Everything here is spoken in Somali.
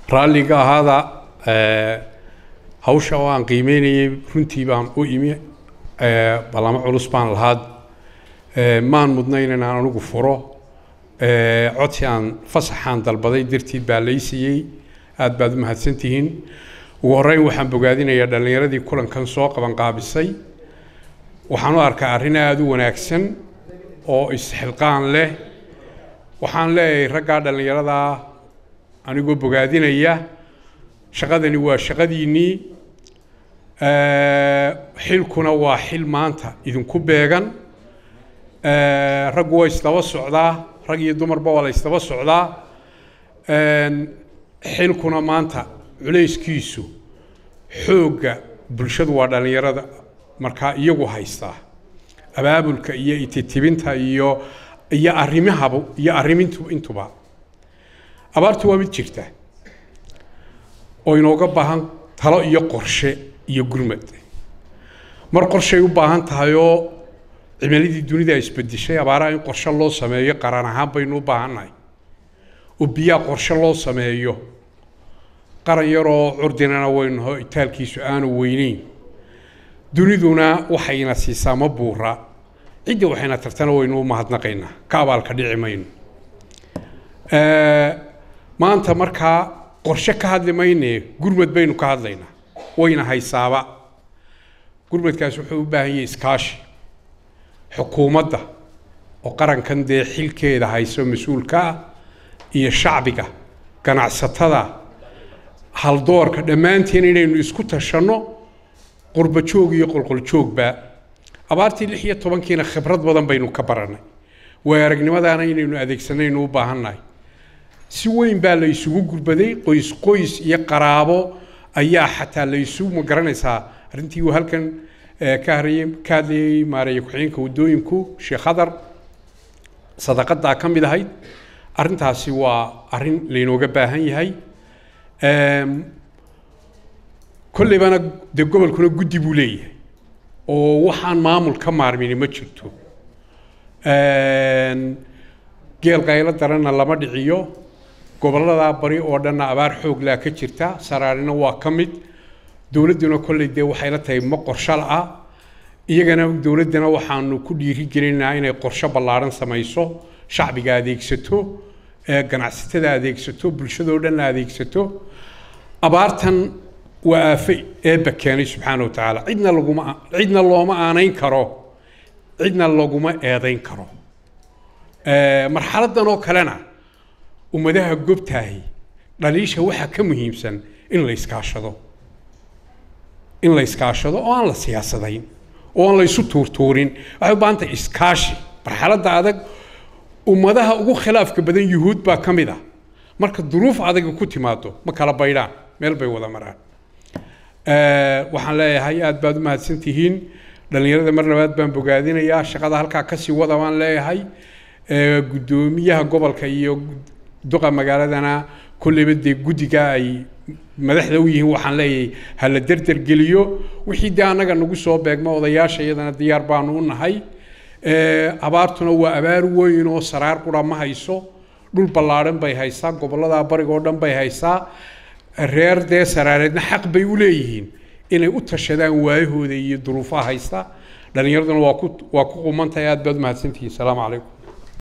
raalliga ahaada hawsha oo aan qiimeynayay runtii baan u imi ballamo culus baan lahaad maan mudnayn in aan anigu furo codsi aan fasaxaan dalbaday dartiid baa laysiiyey aad baad u mahadsantihiin ugu horreyn waxaan bogaadinayaa dhallinyaradii kulankan soo qabanqaabisay waxaan u arkaa arrin aada u wanaagsan oo isxilqaan leh waxaan leeyahay raggaa dhallinyaradaa anigoo bogaadinaya shaqadani waa shaqadiinnii xilkuna waa xil maanta idinku beegan raggu waa isdaba socdaa rag iyo dumarba waa la isdaba socdaa xilkuna maanta culayskiisu xoogga bulshadu waa dhallinyarada markaa iyagu haystaa abaabulka iyo ititibinta iyo iyo arrimahaba iyo arrimintu intuba abaartu waa mid jirta oo inooga baahan talo iyo qorshe iyo gurmad mar qorshay u baahan tahay oo cimiladii dunida isbedeshay abaaraha in qorshe loo sameeyo qaran ahaan baynu u baahannahay oo biyaa qorshe loo sameeyo qaran yaroo curdinana waynaho itaalkiisu aanu weyneyn duniduna waxayna siisaa ma buura cidda waxayna tartana waynu u mahadnaqaynaa ka abaalka dhici mayno maanta markaa qorshe ka hadli mayne gurmad baynu ka hadlaynaa wayna haysaaba gurmadkaas wuxuu u baahan yahay iskaashi xukuumadda oo qarankan dee xilkeeda hayso mas-uulka ah iyo shacbiga ganacsatada haldoorka dhammaanteen inaynu isku tashanno qurba joog iyo qolqol joogba abaartii lix iyo tobankiina khibrad badan baynu ka barannay waay aragnimadaana inaynu adeegsanaynu u baahannahay si weyn baa la isugu gurbaday qoys qoys iyo qaraabo ayaa xataa la isu ma garanaysaa arrintii uu halkan ka harayey ka hadlayay maareeye ku-xigeenka waddooyinku sheekh khadar sadaqadaa ka mid ahayd arrintaasi waa arrin laynooga baahan yahay kolleybana dee gobolkuna guddi buu leeyahay oo waxaan maamul ka maarmini ma jirto geel qaylo daranna lama dhiciyo gobolladaa bari oo dhanna abaar xooglaa ka jirta saraarina waa ka mid dowladduna kolley dee waxayla tahay ma qorsho la-ah iyagana dowladdana waxaanu ku dhiirigelinaynaa inay qorsho ballaadhan samayso shacbiga adeegsato ganacsatada adeegsato bulshadoo dhan adeegsato abaartan waa aafe eebba keenay subxaana wa tacaala cidna laguma cidna looma aanayn karo cidna laguma eedayn karo marxaladdan oo kalena ummadaha gobtaahi dhaliisha waxaa ka muhiimsan in la iskaashado in la iskaashado oo aan la siyaasadayn oo aan la isu tuurtuurin waxay u baahan tahay iskaashi marxaladda adag ummadaha ugu khilaafka badan yuhuud baa ka mid ah marka duruuf adaga ku timaado ma kala baydhaan meel bay wada maraan waxaan leeyahay aad baad u mahadsan tihiin dhallinyarada mar labaad baan bogaadinayaa shaqada halkaa kasii wada baan leeyahay guddoomiyaha gobolka iyo duqa magaaladana kolleyba dee guddiga ay madaxda u yihiin waxaan leeyahay ha la derdergeliyo wixii dee annaga nagu soo beegma odayaasha iyadana diyaar baanu u nahay abaartuna waa abaar weyn oo saraar qura ma hayso dhul ballaadhan bay haysaa gobollada bariga oo dhan bay haysaa reer dee saraareedna xaq bay u leeyihiin inay u tashadaan waayahooda iyo duruufaha haysta dhallinyaraduna waa ku waa ku qumantahay aad baad u mahadsantihiin asalaamu calaykum